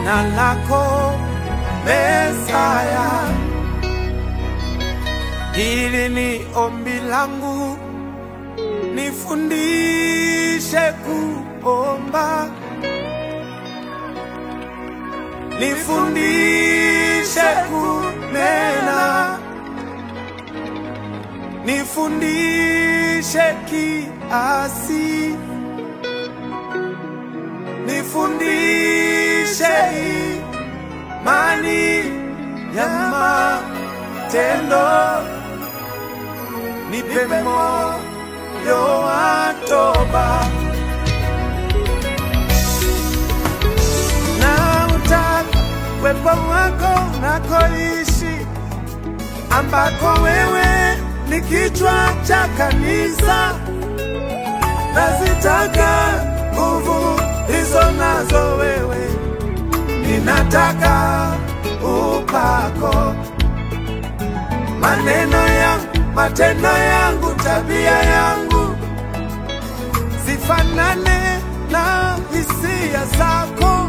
jina lako Mesaya. Hili ni ombi langu, nifundishe kuomba, nifundishe kunena, nifundishe kiasi, nifundishe imani ya matendo, nipe moyo wa toba na utaka uwepo wako unakoishi, ambako wewe ni kichwa cha kanisa. Nazitaka nguvu hizo nazo wewe, ninataka upako, maneno yangu, matendo yangu, tabia yangu zifanane na hisia zako.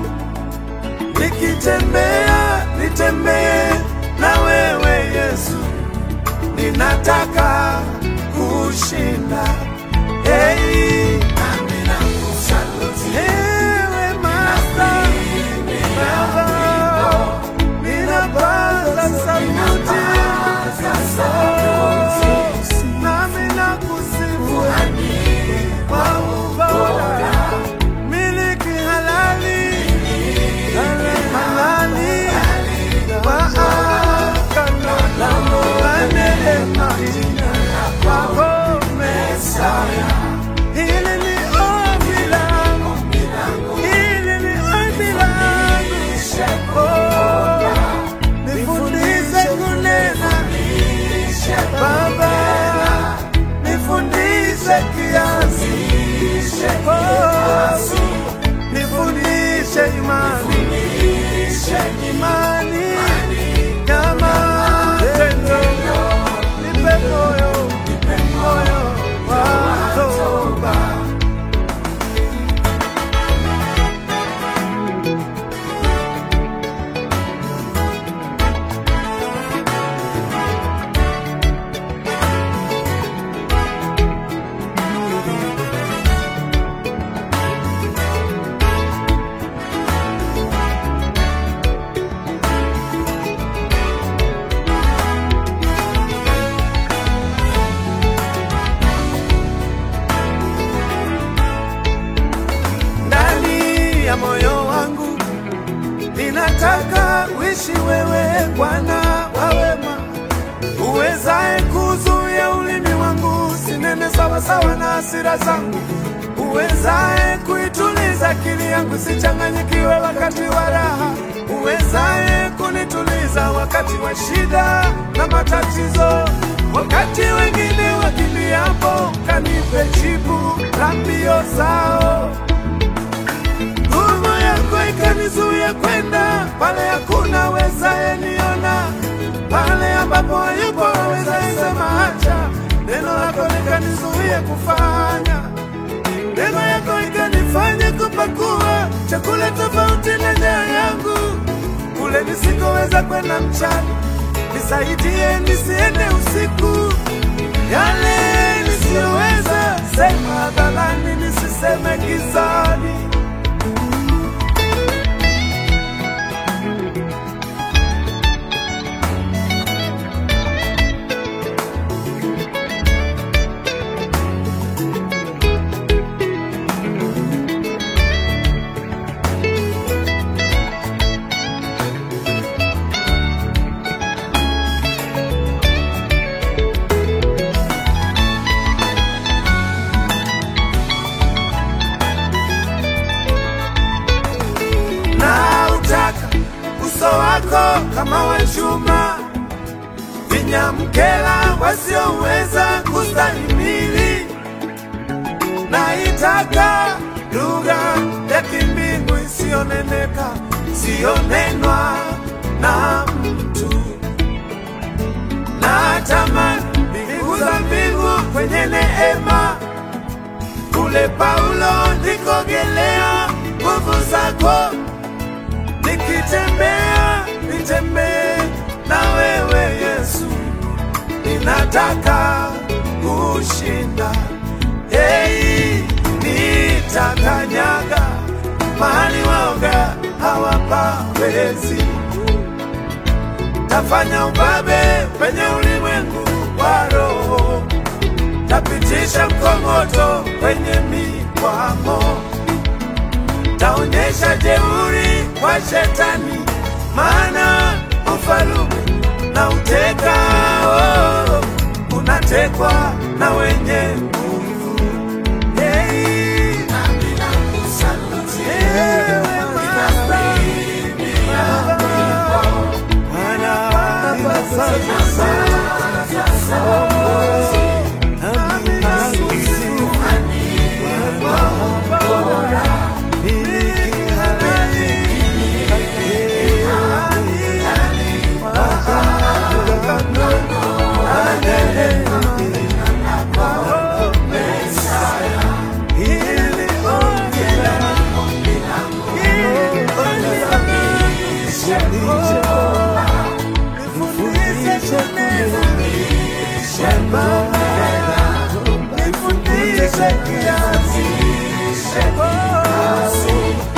Nikitembea nitembee na wewe Yesu, ninataka kushinda. Hey, ewe Master, Baba, ninapaza sauti nami nakusifu kwa ubora, miliki halali halali wa agano la neema kwako Mesaya. Hili ni ombi langu, hili ni ombi langu. Oh, nifundishe kunena Baba, nifundishe kiasi. Oh, nifundishe imani, imani ya matendo. Nipe moyo, moyo wa toba. ndani ya moyo wangu ninataka uishi wewe Bwana wa wema, uwezaye kuzuia ulimi wangu sinene sawasawa na hasira zangu, uwezaye kuituliza akili yangu sichanganyikiwe wakati wa raha, uwezaye kunituliza wakati wa shida na matatizo, wakati wengine wakimbiapo, kanipe jibu la mbio zao nguvu yako ikanizuia kwenda pale hakuna wezaye niona, pale ambapo hayupo wezaye sema acha. Neno lako likanizuia kufanya, neno yako ikanifanya kupakua chakula tofauti na njaa yangu, kule nisikoweza kwenda mchana. Nisaidie nisiende usiku, yale nisiyoweza sema hadharani, nisiseme gizani. na utaka uso wako kama wa chuma, vinyamkela wasioweza kustahimili. Naitaka lugha ya kimbingu isiyoneneka, isiyonenwa na mtu. Natamani mbingu za mbingu kwenye neema kule Paulo ndikogelea nguvu zako, niki Ninatembea, nitembee na wewe Yesu, ninataka kushinda. Hey, nitakanyaga mahali waoga hawapawezi. Tafanya ubabe penye ulimwengu wa roho, tapitisha mkongoto kwenye mikwamo, taonyesha jeuri kwa shetani, maana ufalume na uteka oh, unatekwa na wenye nguvu. Hey, hey, Bwana, ninasafi sana. Nifundishe kiasi